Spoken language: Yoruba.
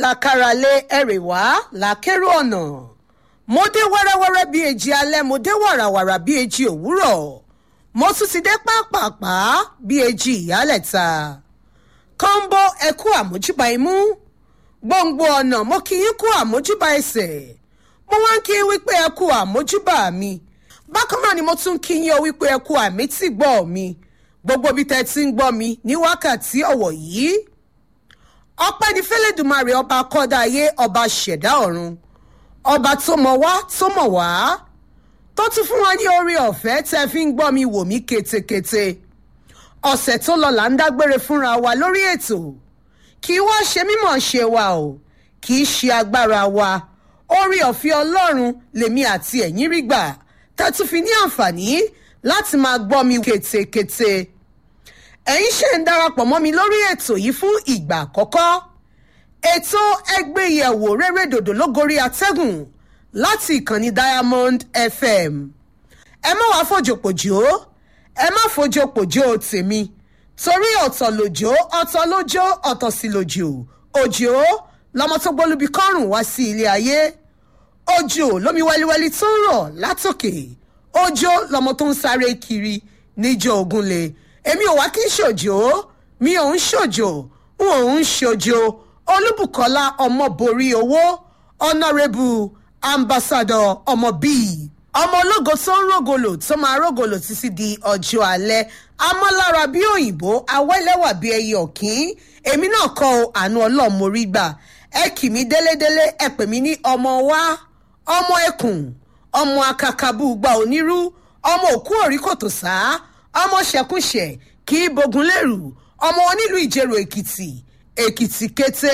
làkàràlẹ̀ ẹ̀rẹ̀wá làkèrò ọ̀nà mo dé wẹ́rẹ́wẹ́rẹ́ bí èjì alẹ́ mo dé wàràwàrà bí èjì òwúrọ̀ mo tún ti dé pápápá bí èjì ìyálẹ̀ta kọ́ńbó ẹ̀kú àmójúbà imú gbòǹgbò ọ̀nà mo kì í kú àmójúbà ẹsẹ̀ mo wá ń kí i wípé ẹ̀kú àmójúbà mi bákan náà ni mo tún kí yín o wípé ẹ̀kú àmì tí gbọ́ mi gbogbo bí tẹ́ ti ń gbọ́ mi ní wákàtí ọ̀wọ̀ yìí ọpẹ́ ní fẹ́lẹ́dùmarè ọba kọ́dá ayé ọba ṣẹ̀dá ọ̀run ọba tó mọ̀ wá tó mọ̀ wá tó tún fún wa ní orí ọ̀fẹ́ tẹ́ fi ń gbọ́ mi wò mí ketekete ọ̀sẹ̀ tó lọ là ń dágbére fúnra wa lórí ètò kì í wá ṣe mímọ̀ ṣe wa o kì í ṣe agbára wa orí ọ̀fẹ́ ọlọ́run lèmi àti ẹ̀yin rí gbà tẹ́ tún fi ní àǹfààní láti máa gbọ́ mi ketekete ẹ̀yin ṣe ń darapọ̀ mọ́ mi lórí ètò yìí fún ìgbà àkọ́kọ́ ètò ẹgbẹ́yẹ̀wò rere dòdò lógorí atẹ́gùn láti ìkànnì diamond fm ẹ má wàá fòjòpòjò ẹ má fòjòpòjò tèmi torí ọ̀tọ̀ lòjò ọ̀tọ̀ lójó ọ̀tọ̀ sí lòjò òjò lọmọ tó gbólúbi kọ́rùn wá sí ilé ayé òjò lómi wẹ́líwẹ́lí tó ń rọ̀ látòkè òjò lọmọ tó ń sáré kiri níjọ ògúnlé èmi ò wá kí n ṣòjò mi ò ń ṣòjò n ò ń ṣòjò olúbùkọ́lá ọmọborí owó ọ̀nàrẹ́bù ambassador ọmọ bíi ọmọ ológo tó ń rògòlò tó máa rògòlò títí di ọjọ́ alẹ́ amọ́lára bí òyìnbó awẹ́lẹ́wà bí ẹyẹ ọ̀kín èmi náà kọ́ ọ àánú ọlọ́mọrí gbà ẹ kì mí délédélé ẹ pè mí ní ọmọ wa ọmọ ẹkùn ọmọ akakabú gba onírú ọmọ òkú òrí kòtò sáá ọmọ ṣẹkúnṣẹ kì í bogun lérù ọmọ onílù ìjẹrò èkìtì èkìtì kété